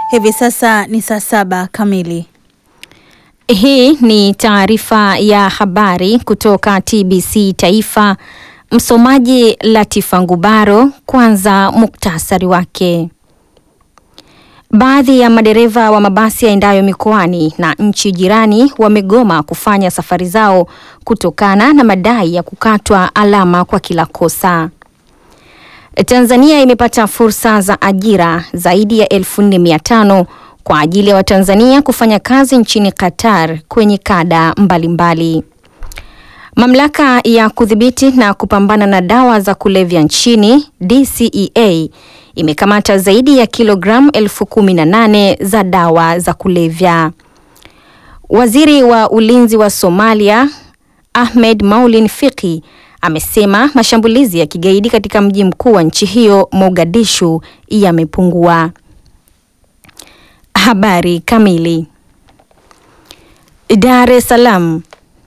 Hivi sasa ni saa saba kamili. Hii ni taarifa ya habari kutoka TBC Taifa. Msomaji Latifa Ngubaro. Kwanza muktasari wake. Baadhi ya madereva wa mabasi yaendayo mikoani na nchi jirani wamegoma kufanya safari zao kutokana na madai ya kukatwa alama kwa kila kosa. Tanzania imepata fursa za ajira zaidi ya elfu nne mia tano kwa ajili ya Watanzania kufanya kazi nchini Qatar kwenye kada mbalimbali mbali. Mamlaka ya kudhibiti na kupambana na dawa za kulevya nchini DCEA imekamata zaidi ya kilogramu elfu kumi na nane za dawa za kulevya. Waziri wa ulinzi wa Somalia Ahmed Maulin Fiki amesema mashambulizi ya kigaidi katika mji mkuu wa nchi hiyo Mogadishu yamepungua. Habari kamili. Dar es Salaam.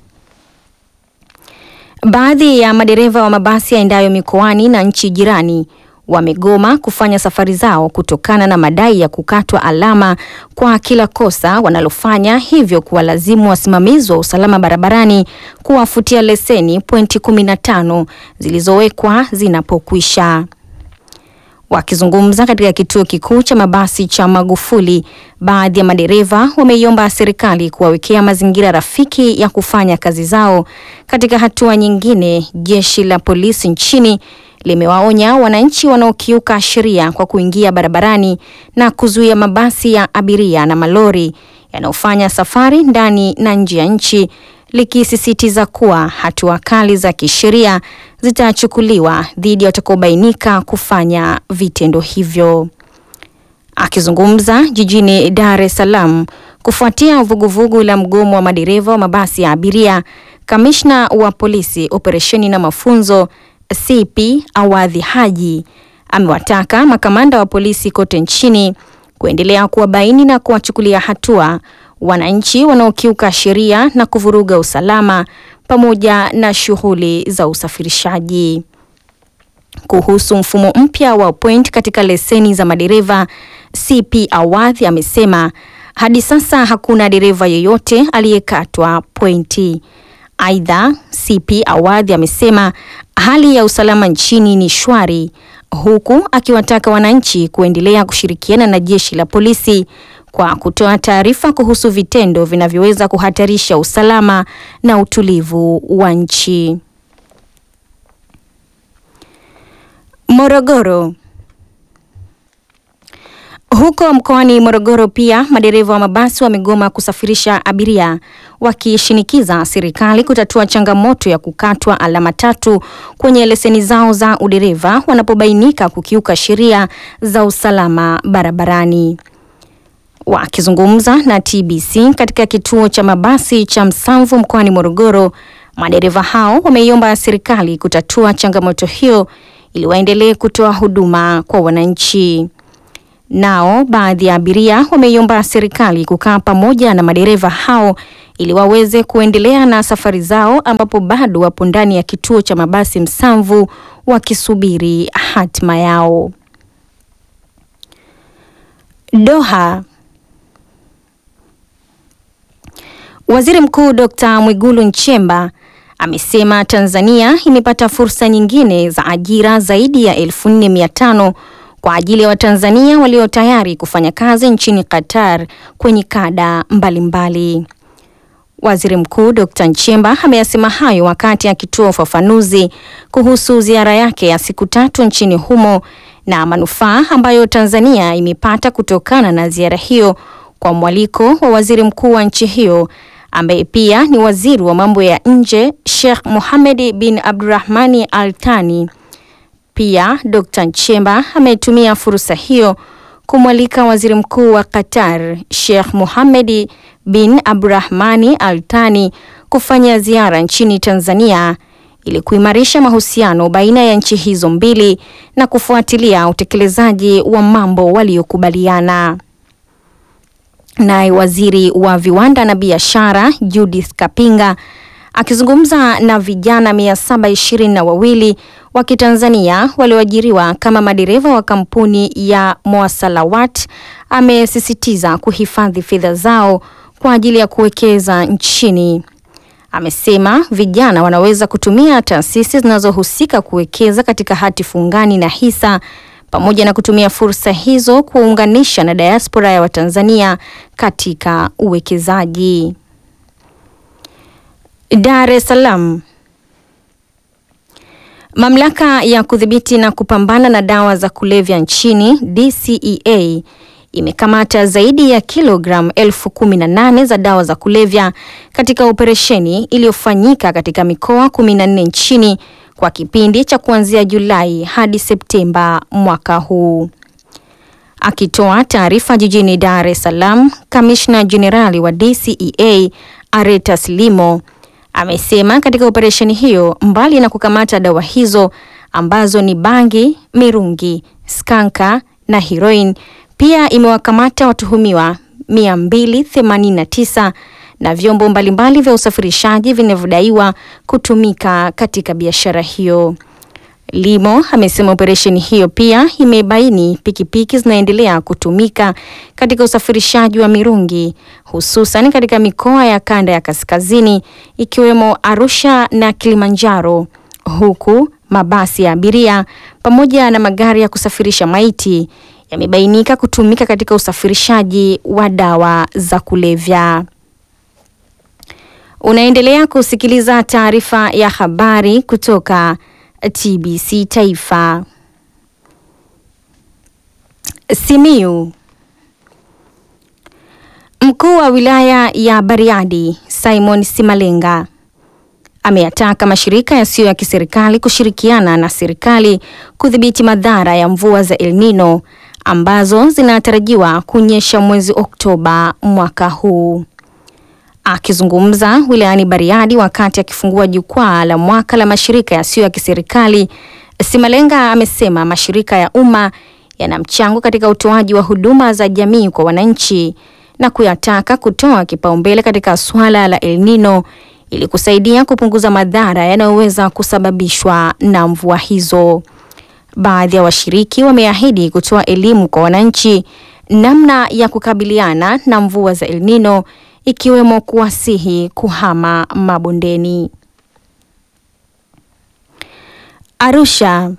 Baadhi ya madereva wa mabasi yaendayo mikoani na nchi jirani wamegoma kufanya safari zao kutokana na madai ya kukatwa alama kwa kila kosa wanalofanya, hivyo kuwalazimu wasimamizi wa usalama barabarani kuwafutia leseni pointi 15 zilizowekwa zinapokwisha. Wakizungumza katika kituo kikuu cha mabasi cha Magufuli, baadhi ya madereva wameiomba serikali kuwawekea mazingira rafiki ya kufanya kazi zao. Katika hatua nyingine, jeshi la polisi nchini limewaonya wananchi wanaokiuka sheria kwa kuingia barabarani na kuzuia mabasi ya abiria na malori yanayofanya safari ndani na nje ya nchi, likisisitiza kuwa hatua kali za kisheria zitachukuliwa dhidi ya watakaobainika kufanya vitendo hivyo. Akizungumza jijini Dar es Salaam kufuatia vuguvugu la mgomo wa madereva wa mabasi ya abiria, kamishna wa polisi operesheni na mafunzo CP Awadhi Haji amewataka makamanda wa polisi kote nchini kuendelea kuwabaini na kuwachukulia hatua wananchi wanaokiuka sheria na kuvuruga usalama pamoja na shughuli za usafirishaji. Kuhusu mfumo mpya wa point katika leseni za madereva, CP Awadhi amesema hadi sasa hakuna dereva yeyote aliyekatwa pointi. Aidha, CP Awadhi amesema hali ya usalama nchini ni shwari, huku akiwataka wananchi kuendelea kushirikiana na jeshi la polisi kwa kutoa taarifa kuhusu vitendo vinavyoweza kuhatarisha usalama na utulivu wa nchi. Morogoro. Huko mkoani Morogoro pia madereva wa mabasi wamegoma kusafirisha abiria wakishinikiza serikali kutatua changamoto ya kukatwa alama tatu kwenye leseni zao za udereva wanapobainika kukiuka sheria za usalama barabarani. Wakizungumza na TBC katika kituo cha mabasi cha Msamvu mkoani Morogoro, madereva hao wameiomba serikali kutatua changamoto hiyo ili waendelee kutoa huduma kwa wananchi. Nao baadhi ya abiria wameiomba serikali kukaa pamoja na madereva hao ili waweze kuendelea na safari zao, ambapo bado wapo ndani ya kituo cha mabasi Msamvu wakisubiri hatima yao. Doha. Waziri Mkuu Dr. Mwigulu Nchemba amesema Tanzania imepata fursa nyingine za ajira zaidi ya elfu nne mia tano kwa ajili ya Watanzania walio tayari kufanya kazi nchini Qatar kwenye kada mbalimbali mbali. Waziri Mkuu Dr. Nchemba ameyasema hayo wakati akitoa ufafanuzi kuhusu ziara yake ya siku tatu nchini humo na manufaa ambayo Tanzania imepata kutokana na ziara hiyo kwa mwaliko wa Waziri Mkuu wa nchi hiyo ambaye pia ni waziri wa mambo ya nje Sheikh Mohamed bin Abdurrahmani Al Thani. Pia Dr. Nchemba ametumia fursa hiyo kumwalika Waziri Mkuu wa Qatar Sheikh Mohamed bin Abdurrahmani Al Thani kufanya ziara nchini Tanzania ili kuimarisha mahusiano baina ya nchi hizo mbili na kufuatilia utekelezaji wa mambo waliokubaliana. Naye waziri wa viwanda na biashara Judith Kapinga akizungumza na vijana mia saba ishirini na wawili wa Kitanzania walioajiriwa kama madereva wa kampuni ya Moasalawat amesisitiza kuhifadhi fedha zao kwa ajili ya kuwekeza nchini. Amesema vijana wanaweza kutumia taasisi zinazohusika kuwekeza katika hati fungani na hisa pamoja na kutumia fursa hizo kuunganisha na diaspora ya Watanzania katika uwekezaji. Dar es Salaam. Mamlaka ya kudhibiti na kupambana na dawa za kulevya nchini DCEA imekamata zaidi ya kilogramu elfu kumi na nane za dawa za kulevya katika operesheni iliyofanyika katika mikoa 14 nchini kwa kipindi cha kuanzia Julai hadi Septemba mwaka huu. Akitoa taarifa jijini Dar es Salaam, kamishna jenerali wa DCEA Aretas Limo amesema katika operesheni hiyo, mbali na kukamata dawa hizo ambazo ni bangi, mirungi, skanka na heroin, pia imewakamata watuhumiwa 289 na vyombo mbalimbali vya usafirishaji vinavyodaiwa kutumika katika biashara hiyo. Limo amesema operesheni hiyo pia imebaini pikipiki zinaendelea kutumika katika usafirishaji wa mirungi hususan katika mikoa ya kanda ya kaskazini ikiwemo Arusha na Kilimanjaro, huku mabasi ya abiria pamoja na magari ya kusafirisha maiti yamebainika kutumika katika usafirishaji wa dawa za kulevya. Unaendelea kusikiliza taarifa ya habari kutoka TBC Taifa. Simiyu. Mkuu wa wilaya ya Bariadi Simon Simalenga ameyataka mashirika yasiyo ya kiserikali kushirikiana na serikali kudhibiti madhara ya mvua za El Nino ambazo zinatarajiwa kunyesha mwezi Oktoba mwaka huu. Akizungumza wilayani Bariadi wakati akifungua jukwaa la mwaka la mashirika yasiyo ya kiserikali, Simalenga amesema mashirika ya umma yana mchango katika utoaji wa huduma za jamii kwa wananchi na kuyataka kutoa kipaumbele katika swala la El Nino ili kusaidia kupunguza madhara yanayoweza kusababishwa na mvua hizo. Baadhi ya washiriki wameahidi kutoa elimu kwa wananchi namna ya kukabiliana na mvua za El Nino ikiwemo kuwasihi kuhama mabondeni. Arusha.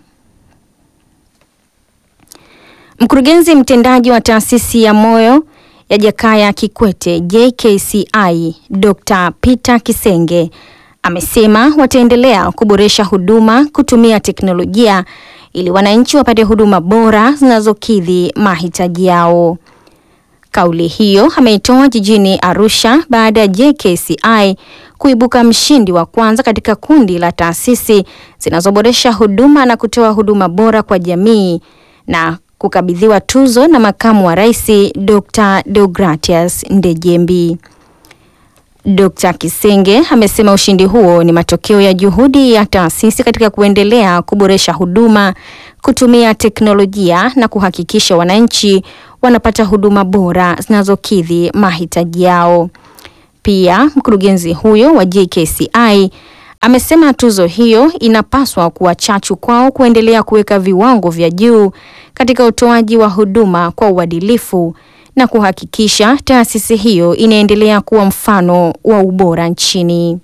Mkurugenzi mtendaji wa taasisi ya moyo ya Jakaya Kikwete JKCI Dr. Peter Kisenge amesema wataendelea kuboresha huduma kutumia teknolojia ili wananchi wapate huduma bora zinazokidhi mahitaji yao. Kauli hiyo ameitoa jijini Arusha baada ya JKCI kuibuka mshindi wa kwanza katika kundi la taasisi zinazoboresha huduma na kutoa huduma bora kwa jamii na kukabidhiwa tuzo na makamu wa rais Dr. Deogratias Ndejembi. Dr. Kisenge amesema ushindi huo ni matokeo ya juhudi ya taasisi katika kuendelea kuboresha huduma, kutumia teknolojia na kuhakikisha wananchi wanapata huduma bora zinazokidhi mahitaji yao. Pia mkurugenzi huyo wa JKCI amesema tuzo hiyo inapaswa kuwa chachu kwao kuendelea kuweka viwango vya juu katika utoaji wa huduma kwa uadilifu na kuhakikisha taasisi hiyo inaendelea kuwa mfano wa ubora nchini.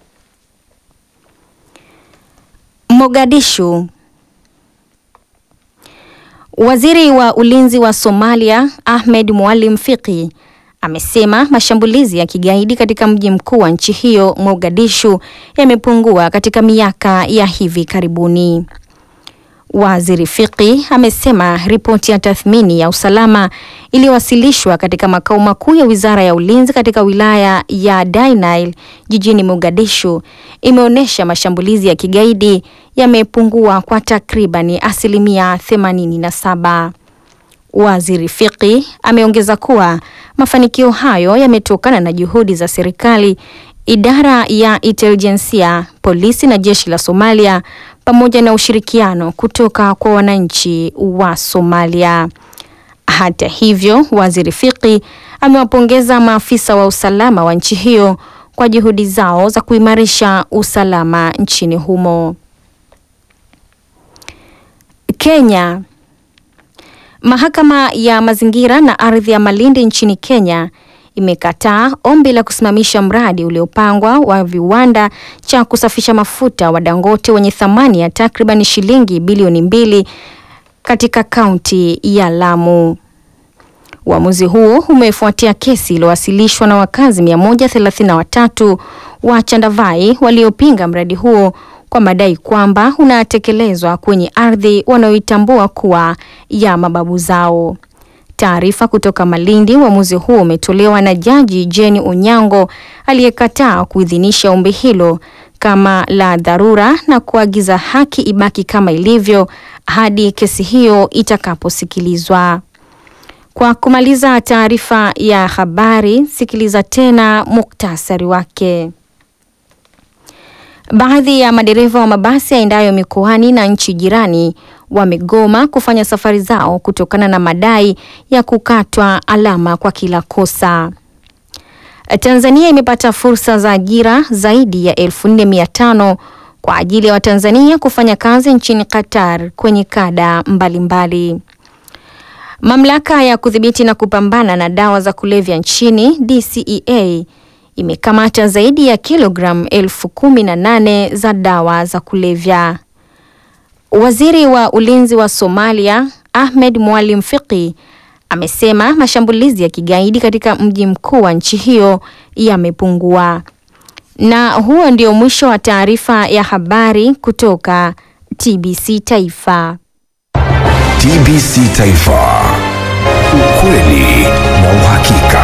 Mogadishu. Waziri wa Ulinzi wa Somalia Ahmed Mualim Fiqi amesema mashambulizi ya kigaidi katika mji mkuu wa nchi hiyo Mogadishu yamepungua katika miaka ya hivi karibuni. Waziri Fiqi amesema ripoti ya tathmini ya usalama iliyowasilishwa katika makao makuu ya Wizara ya Ulinzi katika wilaya ya Dainail jijini Mogadishu imeonyesha mashambulizi ya kigaidi yamepungua kwa takribani asilimia 87. Waziri Fiqi ameongeza kuwa mafanikio hayo yametokana na juhudi za serikali, idara ya intelijensia, polisi na jeshi la Somalia pamoja na ushirikiano kutoka kwa wananchi wa Somalia. Hata hivyo, Waziri Fiqi amewapongeza maafisa wa usalama wa nchi hiyo kwa juhudi zao za kuimarisha usalama nchini humo. Kenya. Mahakama ya mazingira na ardhi ya Malindi nchini Kenya imekataa ombi la kusimamisha mradi uliopangwa wa viwanda cha kusafisha mafuta wa Dangote wenye thamani ya takriban shilingi bilioni mbili katika kaunti ya Lamu. Uamuzi huo umefuatia kesi iliyowasilishwa na wakazi 133 wa Chandavai waliopinga mradi huo kwa madai kwamba unatekelezwa kwenye ardhi wanayoitambua kuwa ya mababu zao. Taarifa kutoka Malindi, uamuzi huo umetolewa na Jaji Jane Onyango aliyekataa kuidhinisha ombi hilo kama la dharura na kuagiza haki ibaki kama ilivyo hadi kesi hiyo itakaposikilizwa. Kwa kumaliza taarifa ya habari, sikiliza tena muktasari wake. Baadhi ya madereva wa mabasi yaendayo mikoani na nchi jirani wamegoma kufanya safari zao kutokana na madai ya kukatwa alama kwa kila kosa. Tanzania imepata fursa za ajira zaidi ya 4500 kwa ajili ya Watanzania kufanya kazi nchini Qatar kwenye kada mbalimbali mbali. Mamlaka ya kudhibiti na kupambana na dawa za kulevya nchini DCEA imekamata zaidi ya kilogramu elfu kumi na nane za dawa za kulevya. Waziri wa ulinzi wa Somalia Ahmed Mwalim Fiqi amesema mashambulizi ya kigaidi katika mji mkuu wa nchi hiyo yamepungua. Na huo ndio mwisho wa taarifa ya habari kutoka TBC Taifa. TBC Taifa. Ukweli na uhakika.